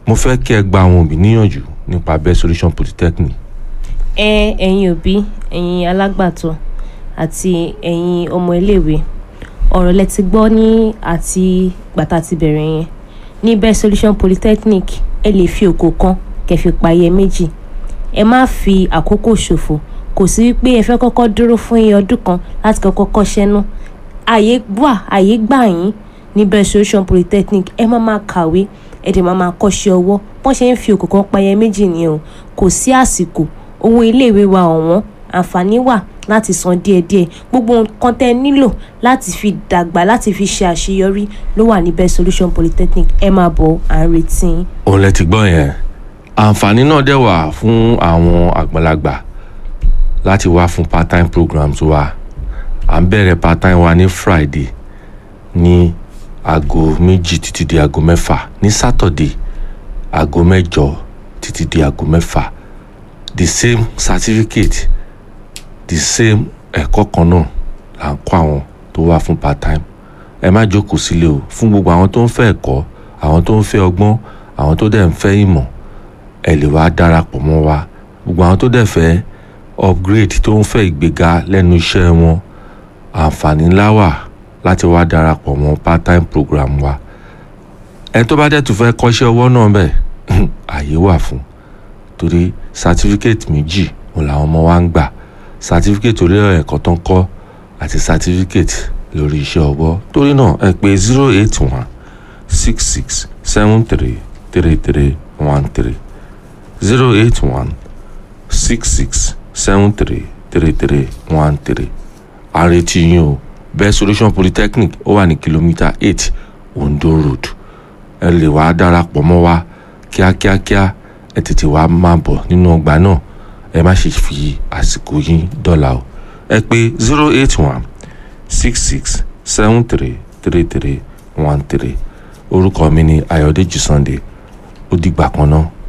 mo fẹ́ kí ẹ gba àwọn òbí níyànjú nípa best solution polytechnic ẹ ẹ̀yin òbí ẹ̀yin alágbàtọ́ àti ẹ̀yin ọmọ iléèwé ọ̀rọ̀ lẹ ti gbọ́ ní àti gbàtà ti bẹ̀rẹ̀ yẹn ní best solution polytechnic ẹ lè fi òkò kan kẹfì payẹ méjì ẹ má fi àkókò ṣòfò kò sí wípé ẹ fẹ́ kọ́kọ́ dúró fún iye ọdún kan láti kọ́kọ́ kọ́ṣẹ́ náà àyè wà àyè gbà yín ní best solution polytechnic ẹ má máa kàwé ẹ dẹ̀ má máa kọ́ṣẹ́ ọwọ́ bọ́n ṣe ń fi òkò kan payẹ méjì nìyẹn o kò sí àsìkò owó iléèwé wa ọ̀wọ́n àǹfààní wà láti san díẹ̀díẹ̀ gbogbo nǹkan tẹ́ ẹ nílò láti fi dàgbà láti fi ṣe àṣeyọrí ló wà ní best solution polytechnic ẹ máa bọ̀ à ń retí yín. òun lẹ ti gbọ́ yẹn àǹfààní náà dẹ̀ wà fún àwọn àgbàlagbà láti wá fún part time programs wa à ń bẹ̀rẹ̀ part time wa ní friday ní aago méjì títí di aago mẹ́fà ní saturday aago mẹ́jọ títí di aago mẹ́fà the same certificate the same ẹ̀kọ́ kan náà là ń kọ́ àwọn tó wá fún part time ẹ má jókòó sílé o fún gbogbo àwọn tó ń fẹ́ ẹ̀kọ́ àwọn tó ń fẹ́ ọgbọ́n àwọn tó dẹ̀ ń fẹ́ ìmọ̀ ẹ lè wá darapọ̀ mọ́ wa gbogbo àwọn tó dẹ̀ fẹ́ upgrade tó ń fẹ́ ìgbéga lẹ́nu iṣẹ́ wọn àǹfààní ńlá wà láti wá darapọ̀ mọ́ part time program wa ẹ tó bá dẹ̀ tún fẹ́ kọ́ṣẹ́ ọwọ́ náà bẹ̀ àyè wà fún torí certificate méjì òun làwọn ọmọ wa ń gbà certificate orí ẹ̀kọ́ tó ń kọ́ àti certificate lórí iṣẹ́ ọwọ́ torí náà ẹ pè zero eight one six six seven three three three one three zero eight one six six seven three three three one three àrètí yín o best solution polytechnic ó wà ní kìlómítà eight ondo road ẹ lè wá darapọ̀ mọ́ wa kíákíákíá ẹ tètè wá máa bọ̀ nínú ọgbà náà ẹ má ṣe fi àsìkò yín dọ́là o ẹ pè zero eight one six six seven three three three one three orúkọ mi ni ayọ̀dèjì sunday ó dìgbà kan náà.